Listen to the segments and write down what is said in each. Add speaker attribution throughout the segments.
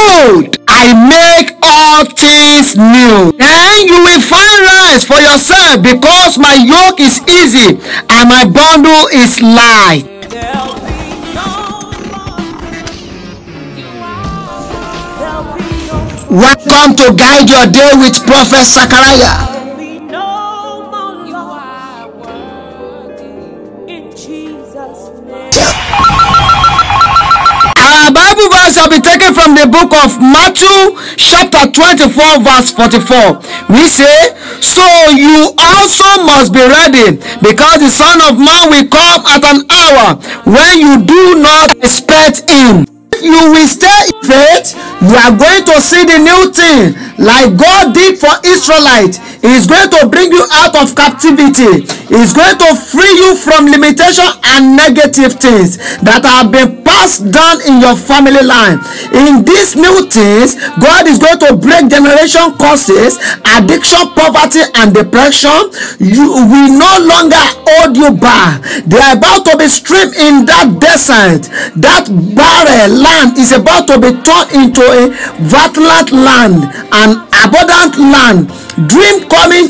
Speaker 1: behold i make all things new then you will find rest for yourself because my yoke is easy and my bundle is light
Speaker 2: There'll be no more. There'll be no
Speaker 1: welcome to guide your day with prophet zachariah
Speaker 2: There'll be no more loss. In Jesus' name.
Speaker 1: Our Bible verse shall be taken from the book of Matthew, chapter 24, verse 44. We say, So you also must be ready, because the Son of Man will come at an hour when you do not expect him. If you will stay in faith, you are going to see the new thing like God did for Israelites. He is going to bring you out of captivity. He is going to free you from limitation and negative things that have been passed down in your family line. In these new things, God is going to break generation curses, addiction, poverty, and depression. You will no longer hold you back. They are about to be streamed in that desert. That barren land is about to be turned into a fertile land, an abundant land. Dream coming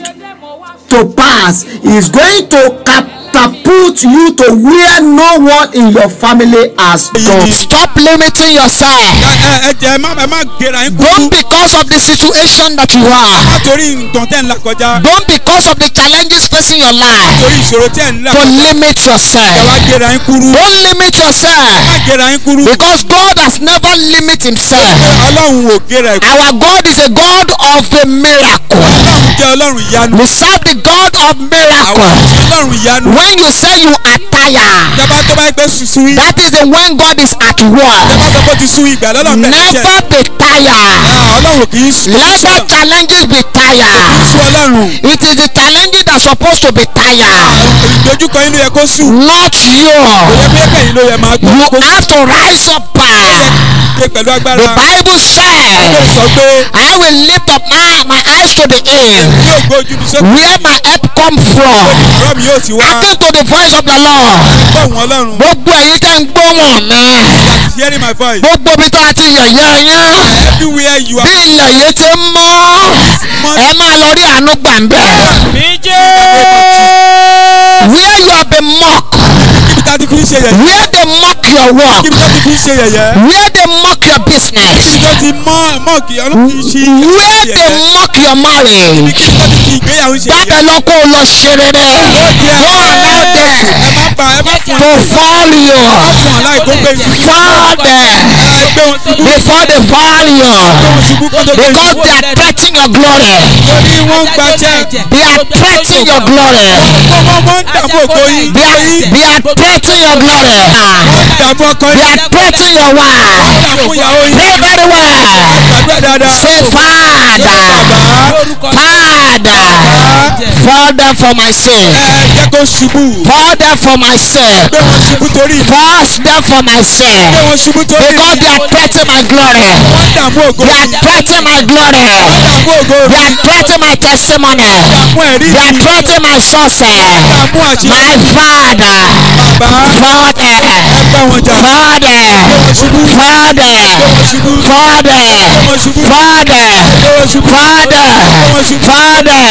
Speaker 1: to pass is going to catapult you to where no one in your family has gone. Stop limiting yourself.
Speaker 3: ẹ ẹ jẹ ẹ má ẹ má gera yín kúrú
Speaker 1: Don't because of the situation that you are.
Speaker 3: látòrí nǹkan tẹ́ ń là kọjá
Speaker 1: Don't because of the challenges facing your life.
Speaker 3: torí ìṣòro tẹ́ ń là
Speaker 1: To
Speaker 3: kọjá
Speaker 1: limit
Speaker 3: ẹ wá
Speaker 1: yourself.
Speaker 3: gera yín kúrú ẹ
Speaker 1: Don't limit yourself.
Speaker 3: má gera yín kúrú
Speaker 1: Because God has never limited himself.
Speaker 3: ọlọ́run ò gera ẹ̀ kúrú
Speaker 1: Our God is a God of a miracle.
Speaker 3: ọlọ́run jẹ́ ọlọ́run ìyanu
Speaker 1: We serve the God of
Speaker 3: àwọn
Speaker 1: miracle.
Speaker 3: ọlọ́run ìyanu
Speaker 1: When you say you are tired,
Speaker 3: jábá tó bá gbé susu yìí
Speaker 1: that is the when God is at work.
Speaker 3: jábá sọ pé ó ti sun ìgbà lọ́lọ́ bẹ̀rẹ̀
Speaker 1: Never
Speaker 3: iṣẹ́
Speaker 1: be tired.
Speaker 3: ọlọ́run kì í sun
Speaker 1: Let the challenges be tired.
Speaker 3: sun ọlọ́run
Speaker 1: It is the challenges that are supposed to be tired,
Speaker 3: ìdojúkọ inú yẹ kó sùn
Speaker 1: not you.
Speaker 3: òye bí ẹgbẹ́ yìí ló yẹ máa gbọ́
Speaker 1: You
Speaker 3: kó
Speaker 1: have to rise up by.
Speaker 3: ṣe pẹ̀lú agbára
Speaker 1: The Bible
Speaker 3: ó
Speaker 1: said,
Speaker 3: sọ pé
Speaker 1: I will lift up my, my eyes to the hill,
Speaker 3: yóò gbójú mi sókè
Speaker 1: where my help come from.
Speaker 3: ọ̀rọ̀ mi yóò ti wá
Speaker 1: Hearken to the voice of the Lord.
Speaker 3: gbóhùn ọlọ́run
Speaker 1: Gbogbo èyí tẹ́ ń gbóhùn mi.
Speaker 3: that is hearing my voice
Speaker 1: Gbogbo ibi tá a ti yẹ̀yẹ́ yín.
Speaker 3: everywhere you
Speaker 1: Bí
Speaker 3: are
Speaker 1: ilẹ̀ yìí ti ń mọ́, ẹ máa lọ rí àánú gbà ń bẹ̀. Where you have been mocked,
Speaker 3: kíbi tá a ti fi ń ṣe yẹ̀yẹ́
Speaker 1: where they mock your work,
Speaker 3: kíbi tá a ti fi ń ṣe yẹ̀yẹ́
Speaker 1: where they mock your business,
Speaker 3: kíbi tó ti mọ́ mọ́ọ̀kì ọlọ́run ti ṣí
Speaker 1: where they mock your marriage.
Speaker 3: kíbi tó ti fi ìgbéyàwó ṣe
Speaker 1: Jáde
Speaker 3: yẹ̀yẹ́
Speaker 1: lọ kó o lọ ṣe rere. Don't allow
Speaker 3: ẹ
Speaker 1: them
Speaker 3: má pa ẹ má fún
Speaker 1: to fall you.
Speaker 3: fún aláì kó gbé yìí
Speaker 1: Fall them
Speaker 3: ẹ gbé wọn ṣubú
Speaker 1: before they fall you.
Speaker 3: gbé wọn ṣubú kó tó gbé
Speaker 1: Because
Speaker 3: yìí
Speaker 1: they are threatening your glory.
Speaker 3: torí wọ́n ń gba check
Speaker 1: They are threatening your glory.
Speaker 3: wọ́n wọ́n wọ́n ń dààmú ògo yìí
Speaker 1: They are, they are threatening your glory.
Speaker 3: wọ́n ń dààmú ọkọ
Speaker 1: They
Speaker 3: yìí
Speaker 1: are threatening your wife.
Speaker 3: dààmú ìyàwó yìí
Speaker 1: Pray very well.
Speaker 3: gbàdúrà dáadáa
Speaker 1: Say, Father, Father, Father for my sin.
Speaker 3: ẹ jẹ́ kó ṣubú
Speaker 1: Father for my sin.
Speaker 3: gbé wọn ṣubú torí ìfẹ́
Speaker 1: First them for my sin.
Speaker 3: gbé wọn ṣubú torí
Speaker 1: Because they are threatening my glory.
Speaker 3: wọ́n ń dààmú ògo
Speaker 1: They are
Speaker 3: yìí
Speaker 1: threatening my glory.
Speaker 3: dààmú ògo
Speaker 1: They
Speaker 3: yìí
Speaker 1: are threatening my testimony.
Speaker 3: dààmú ẹ̀rí
Speaker 1: They are
Speaker 3: yìí
Speaker 1: threatening my success.
Speaker 3: dààmú àṣírí
Speaker 1: My father,
Speaker 3: bàbá
Speaker 1: father,
Speaker 3: ẹ bá wọn jà
Speaker 1: father, father, father, father, father, father.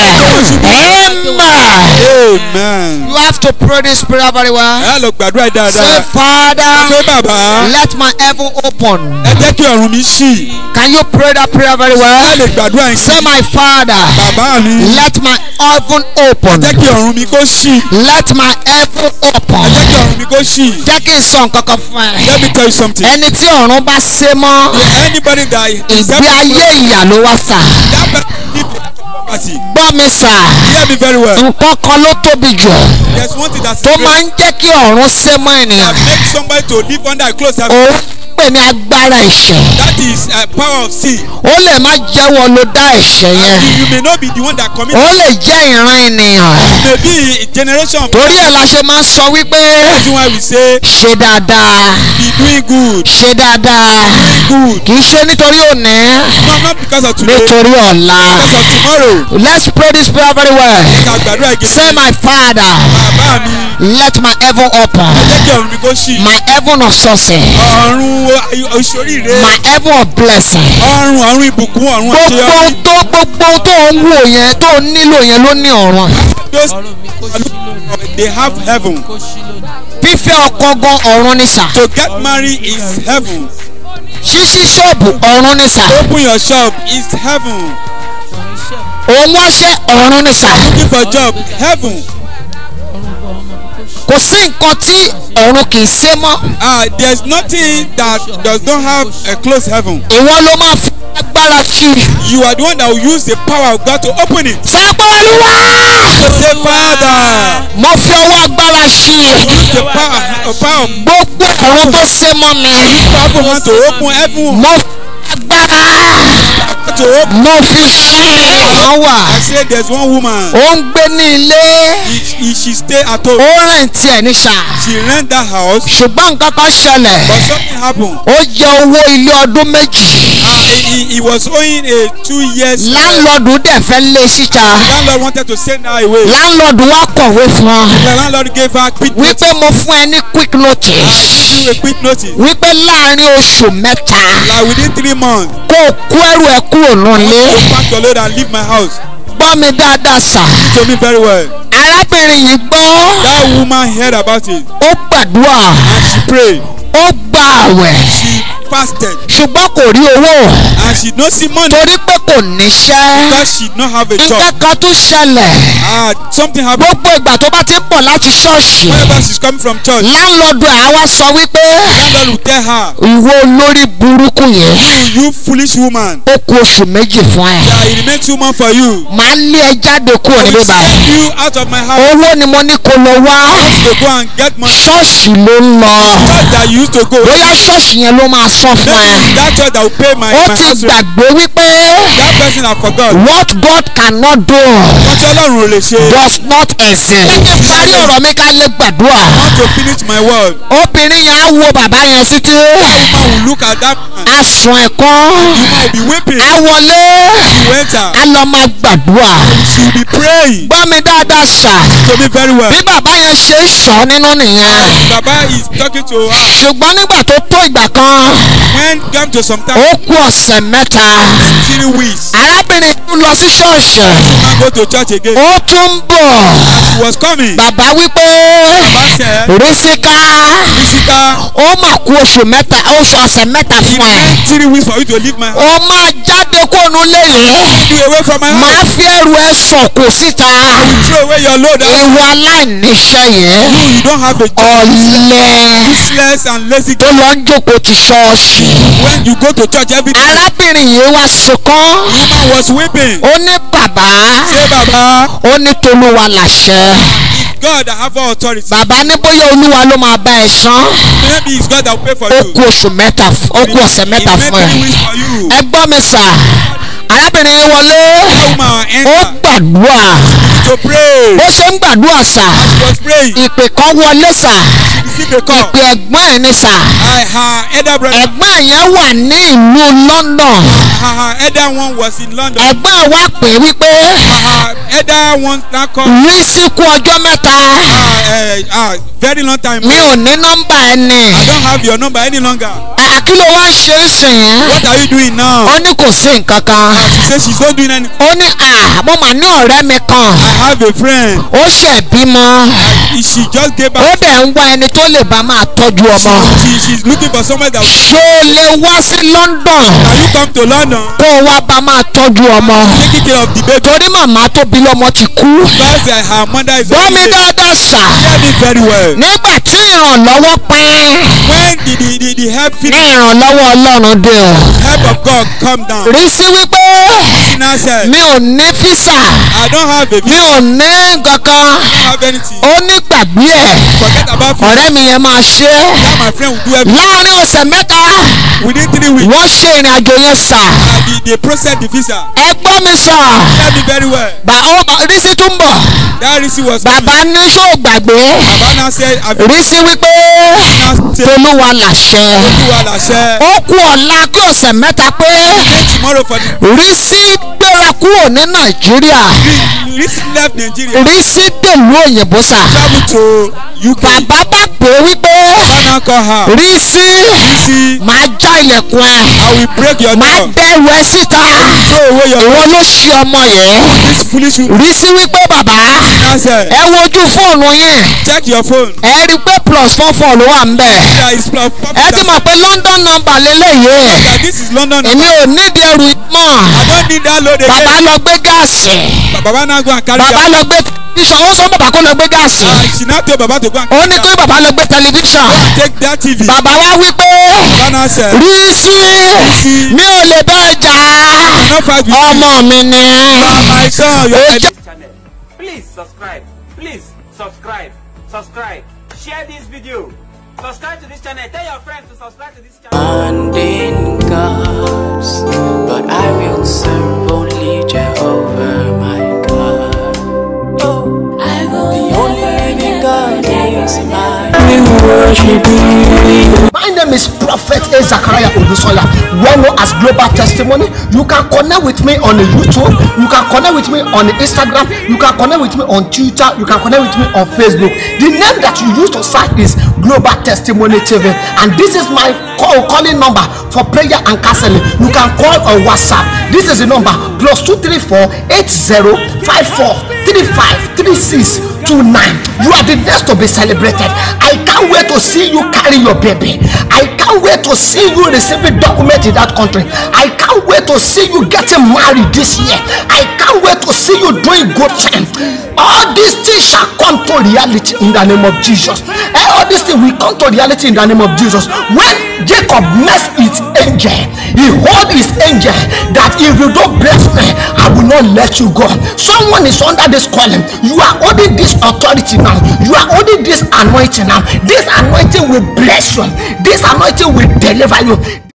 Speaker 1: Amen.
Speaker 3: amen.
Speaker 1: You have to pray this prayer very well.
Speaker 3: ẹ lọ gbàdúrà yìí
Speaker 1: Say,
Speaker 3: dáadáa
Speaker 1: Father,
Speaker 3: pé bàbá
Speaker 1: let my heaven open.
Speaker 3: ẹ jẹ́ kí ọ̀run mi ṣí
Speaker 1: Can you pray that prayer very
Speaker 3: ẹ
Speaker 1: well?
Speaker 3: lè gbàdúrà yìí sí
Speaker 1: Say, my Father,
Speaker 3: bàbá mi
Speaker 1: let my heaven open.
Speaker 3: jẹ́ kí ọ̀run mi kó ṣí
Speaker 1: Let my heaven open.
Speaker 3: jẹ́ kí ọ̀run mi kó ṣí
Speaker 1: Jẹ́ kí n sọ nǹkan kan fún ẹ.
Speaker 3: let me tell you something
Speaker 1: Ẹni tí ọ̀run bá ṣe mọ́,
Speaker 3: anybody that is
Speaker 1: ìgbé ayé ìyà ló wá sà.
Speaker 3: that person need property
Speaker 1: Gbọ́ mi sà,
Speaker 3: hear me very well
Speaker 1: nǹkan kan ló tóbi jù
Speaker 3: there is one thing that's
Speaker 1: tó
Speaker 3: great
Speaker 1: máa ń jẹ́ kí ọ̀run ṣe mọ́ ènìyàn.
Speaker 3: that make somebody to live under a close heaven
Speaker 1: Òun pè ní agbára ẹ̀ṣẹ̀.
Speaker 3: that is uh, power of sin
Speaker 1: Ó lè má jẹ́wọ́ ló dá ẹ̀ṣẹ̀ yẹn.
Speaker 3: you, you may not be the one that commit
Speaker 1: Ó lè jẹ́ ìran ènìyàn.
Speaker 3: you may be a generation of
Speaker 1: Torí ẹ̀ la ṣe máa ń sọ wípé
Speaker 3: reason why we say
Speaker 1: ṣe dáadáa,
Speaker 3: be doing good
Speaker 1: ṣe dáadáa.
Speaker 3: good
Speaker 1: Kì í ṣe nítorí òní,
Speaker 3: no not because of today
Speaker 1: nítorí ọ̀la.
Speaker 3: because of tomorrow
Speaker 1: Let's pray this prayer very well.
Speaker 3: ká gbàdúrà
Speaker 1: Say
Speaker 3: gidi
Speaker 1: my father,
Speaker 3: bàbá mi
Speaker 1: let my heaven open.
Speaker 3: jẹ́ kí ọ̀run mi kó ṣí
Speaker 1: My heaven of success.
Speaker 3: ọ̀run oṣooríire
Speaker 1: my heaven of blessing.
Speaker 3: ọrùn ọrùn ìbùkún ọrùn
Speaker 1: gbogbo
Speaker 3: àṣeyọrí
Speaker 1: ohun tó gbogbo ohun tó ń wò yẹn tó ń nílò yẹn ló ní ọ̀run.
Speaker 3: those they have heaven
Speaker 1: fífẹ́ ọkọ gan ọ̀run ni sà.
Speaker 3: to get married is heaven
Speaker 1: ṣíṣí ṣọ́ọ̀bù ọ̀run ni sà.
Speaker 3: open your shop is heaven
Speaker 1: òun wáṣẹ́ ọ̀run ni sà.
Speaker 3: looking for job heaven
Speaker 1: kò sí nǹkan tí ọ̀run kì í ṣe mọ́.
Speaker 3: ah there is nothing that does not have a closed heaven
Speaker 1: ìwọ ló máa fi agbára sí i.
Speaker 3: you are the one that will use the power of God to open it
Speaker 1: sọ pé olúwa
Speaker 3: to say father
Speaker 1: mo fi ọwọ́ agbára sí i.
Speaker 3: use the power of power of
Speaker 1: gbogbo ọ̀run tó ṣe mọ́ mi.
Speaker 3: powerful hand to open heaven
Speaker 1: mo fi agbára
Speaker 3: to open
Speaker 1: mo fi sí i. wọ́n wà
Speaker 3: I say there is one woman
Speaker 1: ó ń gbé ní ilé
Speaker 3: he, he, she stay at home
Speaker 1: ó rẹ̀ tiẹ̀ ní sà.
Speaker 3: she rent that house
Speaker 1: ṣùgbọ́n nǹkan kan ṣẹlẹ̀
Speaker 3: but something happen
Speaker 1: ó jẹ owó ilé ọdún méjì
Speaker 3: ah he, he, he was owing a two years uh,
Speaker 1: láńlọ́ọ̀dù dẹ̀ fẹ́ lé síta
Speaker 3: landlord wanted to send her away
Speaker 1: láńlọ́ọ̀dù wá kọ̀wé fún ọ
Speaker 3: the landlord gave her quick notice
Speaker 1: wípé mo fún ẹ ní quick notice
Speaker 3: give you a quick notice
Speaker 1: wípé láàrin oṣù mẹ́ta
Speaker 3: like within three months
Speaker 1: kó o kó ẹrù ẹ kúrò nílé
Speaker 3: go pack your load and leave my house
Speaker 1: gbọ́ mi dáadáa sà
Speaker 3: to me very well
Speaker 1: arábìnrin yìí gbọ́
Speaker 3: that woman heard about it
Speaker 1: ó gbàdúrà
Speaker 3: and she prayed
Speaker 1: ó gba àwẹ̀
Speaker 3: she fasted
Speaker 1: ṣùgbọ́n kò rí owó
Speaker 3: and she no see money
Speaker 1: torí pé kò níṣẹ́
Speaker 3: because she no have a job
Speaker 1: nǹkan kan tún ṣẹlẹ̀
Speaker 3: ah something happen
Speaker 1: gbogbo ìgbà tó bá ti ń bọ̀ láti ṣọ́ọ̀ṣì
Speaker 3: whenever she is coming from church
Speaker 1: láńlọ́ọ̀dù ẹ̀ á wá sọ wípé
Speaker 3: landlord will tell her
Speaker 1: ìwọ olórí burúkú yẹn
Speaker 3: you you foolish woman
Speaker 1: ó ku oṣù méjì fún ẹ
Speaker 3: that it remain two months for you
Speaker 1: màá lé ẹ jáde kúrò
Speaker 3: I
Speaker 1: níbí
Speaker 3: will
Speaker 1: báyìí
Speaker 3: send you out of my house
Speaker 1: owó ni mo ní kó lọ wá
Speaker 3: to go and get money
Speaker 1: ṣọ́ọ̀ṣì ló ń lọ
Speaker 3: church that you used to go
Speaker 1: bóyá ṣọ́ọ̀ṣì yẹn ló máa san fún ẹ
Speaker 3: maybe that church that will pay my
Speaker 1: ó
Speaker 3: my
Speaker 1: ti
Speaker 3: house rent
Speaker 1: gbàgbé wípé
Speaker 3: that person I forgot
Speaker 1: what God cannot do
Speaker 3: wọ́n tí ọlọ́run ò lè ṣe
Speaker 1: does not exist. ẹ jẹ́ parí ọ̀rọ̀ mi ká lè gbàdúrà
Speaker 3: I want to finish my word
Speaker 1: obìnrin yẹn á wo bàbá yẹn sí tí
Speaker 3: woman will look at that man
Speaker 1: á sun ẹ̀kọ́
Speaker 3: woman will be weeping
Speaker 1: á wọlé
Speaker 3: you enter
Speaker 1: á lọ máa gbàdúrà
Speaker 3: she will be praying
Speaker 1: gbọ́ mi dáadáa sà
Speaker 3: to me very well
Speaker 1: bí bàbá yẹn ṣe ń sọ nínú nìyẹn
Speaker 3: baba is talking to her
Speaker 1: ṣùgbọ́n nígbà tó tó ìgbà kan
Speaker 3: when come to some time
Speaker 1: ó kú ọ̀sẹ̀ mẹ́ta
Speaker 3: three weeks
Speaker 1: arábìnrin tún lọ sí ṣọ́ọ̀ṣì
Speaker 3: man go to church again
Speaker 1: ó tún ń bọ̀
Speaker 3: he was coming
Speaker 1: bàbá wípé
Speaker 3: baba said
Speaker 1: rísíkà
Speaker 3: Jessica
Speaker 1: ó mà kú oṣù mẹ́ta oṣù ọ̀sẹ̀ mẹ́ta
Speaker 3: it
Speaker 1: fún ẹ
Speaker 3: remain three weeks for you to leave my house
Speaker 1: ó máa jáde kóònù lẹ́yìn
Speaker 3: you away from my house
Speaker 1: máa fi ẹrù ẹ sọ̀kò síta
Speaker 3: throw away your load and
Speaker 1: ìwọ aláìníṣẹ́ yẹn
Speaker 3: you you don't have a job
Speaker 1: ọ̀lẹ́
Speaker 3: useless and lazy
Speaker 1: tó lọ ń jókòó ti ṣọ́ọ̀ṣì
Speaker 3: when you go to church every day
Speaker 1: arábìnrin yìí wá sunkún
Speaker 3: woman was weeping
Speaker 1: ó ní bàbá
Speaker 3: say baba
Speaker 1: ó ní tolúwa làṣẹ
Speaker 3: God that have all authority
Speaker 1: bàbá ní bóyá olúwa ló máa bá ẹ san
Speaker 3: maybe it's God that will pay for
Speaker 1: ó
Speaker 3: you
Speaker 1: kú oṣù mẹ́ta f- ó kú ọ̀sẹ̀ mẹ́ta
Speaker 3: it
Speaker 1: fún
Speaker 3: remain
Speaker 1: ẹ
Speaker 3: three weeks for you
Speaker 1: ẹ gbọ́ mi sà arábìnrin yìí wọlé
Speaker 3: that woman
Speaker 1: ó
Speaker 3: enter
Speaker 1: gbàdúrà
Speaker 3: to pray
Speaker 1: bó ṣe ń gbàdúrà sà
Speaker 3: she was praying
Speaker 1: ìpè kan wọlé sà
Speaker 3: she received a call
Speaker 1: ìpè ẹ̀gbọ́n ẹ̀ ní sà
Speaker 3: I, her elder brother
Speaker 1: ẹ̀gbọ́n ẹ̀ yẹn wà ní ìlú London
Speaker 3: her, her elder one was in London
Speaker 1: ẹ̀gbọ́n ẹ̀ wá pè é wípé
Speaker 3: her elder one now call
Speaker 1: rí síkú ọjọ́ mẹ́ta
Speaker 3: uh, uh, very long time
Speaker 1: mi ò ní nọ́mbà ẹ̀ ní
Speaker 3: I don't have your number any longer
Speaker 1: àkìlọ̀ wá ń ṣe é sìn
Speaker 3: what are you doing now
Speaker 1: ó ní kò sí nǹkan kan
Speaker 3: she say she's not doing anything
Speaker 1: ó ní à mo mà ní ọ̀rẹ́ mi kan
Speaker 3: I have a friend
Speaker 1: ó ṣẹ̀ bímọ
Speaker 3: uh, she just gave
Speaker 1: ó
Speaker 3: back
Speaker 1: dẹ̀ ń wá ẹni tó lè bá máa tọ́jú ọmọ
Speaker 3: she, she's looking for somebody that will
Speaker 1: ṣó o lè wá sí London
Speaker 3: can you come to London
Speaker 1: kó o wá bá máa tọ́jú ọmọ
Speaker 3: taking care of the baby
Speaker 1: torí màmá tó bí lọ́mọ ti kú
Speaker 3: because uh, her mother is
Speaker 1: gbọ́ mi
Speaker 3: already there.
Speaker 1: dáadáa sà
Speaker 3: hear me very well
Speaker 1: nígbà tí ìrànlọ́wọ́ pín
Speaker 3: when the the the, the help
Speaker 1: ní
Speaker 3: finish
Speaker 1: ìrànlọ́wọ́ Ọlọ́run dé o
Speaker 3: help of God come down
Speaker 1: rí sí wípé
Speaker 3: sinner said
Speaker 1: mi ò ní físà
Speaker 3: I don't have a
Speaker 1: mi
Speaker 3: visa
Speaker 1: ò ní kankan
Speaker 3: I don't have anything
Speaker 1: ó ní gbàgbé ẹ̀
Speaker 3: forget about it
Speaker 1: ọ̀rẹ́ mi yẹn máa ṣe é
Speaker 3: that my friend will do everything
Speaker 1: láàrin ọ̀sẹ̀ mẹ́ta
Speaker 3: within three weeks
Speaker 1: wọ́n ṣe ìrìn àjò yẹn sà
Speaker 3: and the they process the visa
Speaker 1: ẹ gbọ́ mi sà
Speaker 3: hear me very well
Speaker 1: bà ó rísí tún bọ̀
Speaker 3: that receipt was coming
Speaker 1: bàbá ní ṣó gbàgbé
Speaker 3: baba now said I be
Speaker 1: rísí wípé
Speaker 3: now say
Speaker 1: tolúwa làṣẹ
Speaker 3: olúwa làṣẹ
Speaker 1: ó kú ọ̀la kí ọ̀sẹ̀ mẹ́ta pé
Speaker 3: pay tomorrow for the
Speaker 1: rísí gbéra kúrò ní nàìjíríà
Speaker 3: Risi left Nigeria.
Speaker 1: rísí dèlú òyìnbó sà
Speaker 3: Travel to UK.
Speaker 1: bàbá bá pè é wípé
Speaker 3: Ghana call her.
Speaker 1: rísí
Speaker 3: Risi,
Speaker 1: máa já ilẹ̀kùn ẹ̀
Speaker 3: I will break your
Speaker 1: máa
Speaker 3: door.
Speaker 1: dẹ́rù ẹ síta
Speaker 3: Throw away your
Speaker 1: ìwọ ló ṣe ọmọ yẹn
Speaker 3: this foolish woman.
Speaker 1: rísí wípé bàbá
Speaker 3: Now said,
Speaker 1: ẹ wojú fóònù yín
Speaker 3: check your phone.
Speaker 1: ẹ rí i pé plus four four ló wà ń bẹ̀
Speaker 3: There is plus
Speaker 1: ẹ ti mọ̀ pé london number lélẹ́yìí
Speaker 3: that this is London.
Speaker 1: èmi ò nídìí ẹrù mọ́
Speaker 3: I don't need that load again.
Speaker 1: bàbá lọ gbé gáàsì
Speaker 3: Baba now go and carry
Speaker 1: bàbá
Speaker 3: that.
Speaker 1: lọ gbé tẹlifíṣàn ó sọ bàbá kó lọ gbé gáàsì
Speaker 3: And she now tell Baba to go and
Speaker 1: ó ní kó bàbá lọ gbé tẹlifíṣàn
Speaker 3: take that TV.
Speaker 1: bàbá wa wí pé
Speaker 3: Baba now said,
Speaker 1: rísí mi ò lè bá ẹ jà
Speaker 3: no fight with you.
Speaker 1: ọmọ mi ni
Speaker 3: My son, you
Speaker 1: ó
Speaker 3: are
Speaker 1: jẹ́
Speaker 4: channel. Please subscribe. Please subscribe. Subscribe. Share this video. Subscribe to this channel. Tell your friends to subscribe to this channel.
Speaker 5: and in gods, but I will serve only Jehovah my God. Oh, I will the only living God is mine. We worship you.
Speaker 6: My name is Prophet A. Zachariah Odusola, well known as Global Testimony. You can connect with me on YouTube, you can connect with me on Instagram, you can connect with me on Twitter, you can connect with me on Facebook. The name that you use to search is Global Testimony TV, and this is my call calling number for prayer and counseling. You can call or WhatsApp. This is the number plus two three four eight zero five four three five three six two nine. You are the next to be celebrated. I can't wait to see you carry your baby. I can't wait to see you receiving document in that country. I can't wait to see you getting married this year. I can't wait to see you doing good thing. All these things shall come to reality in the name of Jesus. And all these things will come to reality in the name of Jesus. When Jacob met his angel, he hold his angel that if you don't bless me, I will not let you go. Someone is under this calling. You are holding this authority now. You are holding this anointing now. This anointing will bless you. This anointing will deliver you.